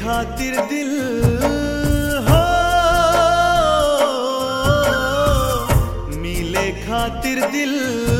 खातिर दिल हो मिले खातिर दिल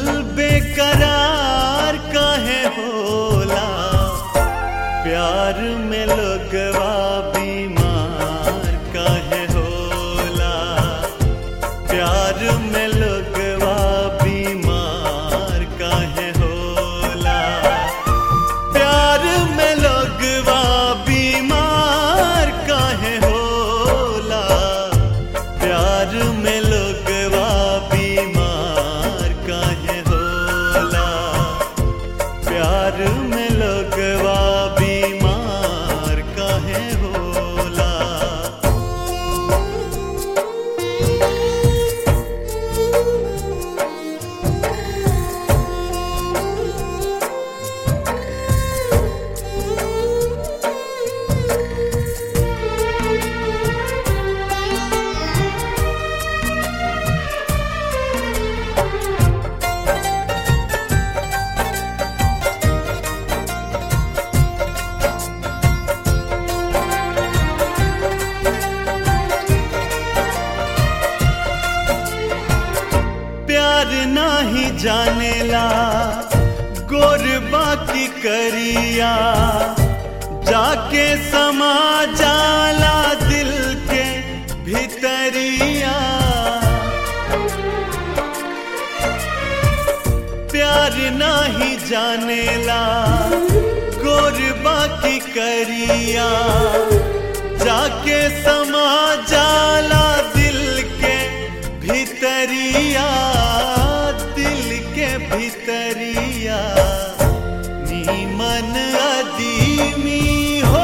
बेकरार काहे होला प्यार में लोगवा बीमार काहे होला प्यार में लोगवा बीमार काहे होला प्यार में लोगवा बीमार काहे होला प्यार में लोगवा बीमार काहे होला प्यार में लोगवा बीमार काहे होला प्यार नाही जानेला गोर बाकी करिया जाके समा जाला दिल के भीतरिया प्यार नाही जानेला गोर बाकी करिया जाके समा जाला दिल के भीतरिया दिल के भीतरिया नीमन अदीमी हो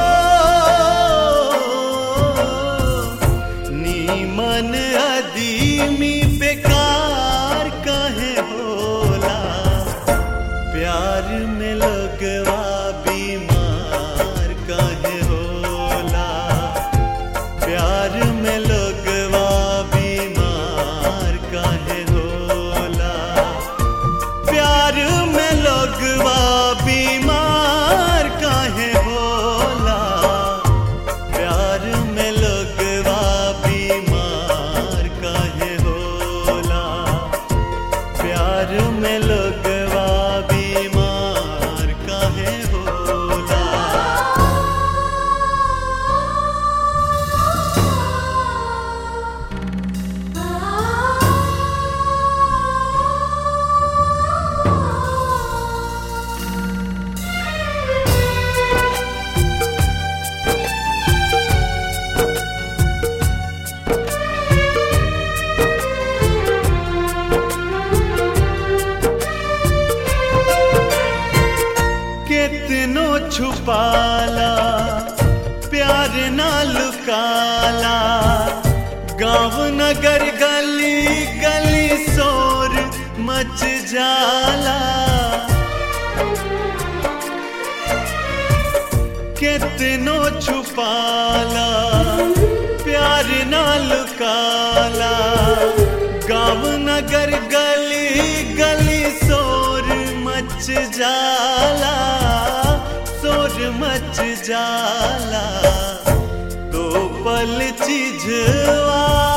नीमन अदीमी बेकार काहे होला प्यार में लगवा बीमार काहे होला प्यार में लगवा बीमार काहे होला प्यार में लगवा बीमार काहे होला प्यार में लगवा बीमार काहे होला प्यार में लगवा बीमार काहे होला कितनो छुपाला प्यार ना लुकाला गांव नगर गली गली शोर मच जाला कितनो छुपाला प्यार ना लुकाला गांव नगर गली गली शोर मच जाला शोर मच जाला तो पल चिझवा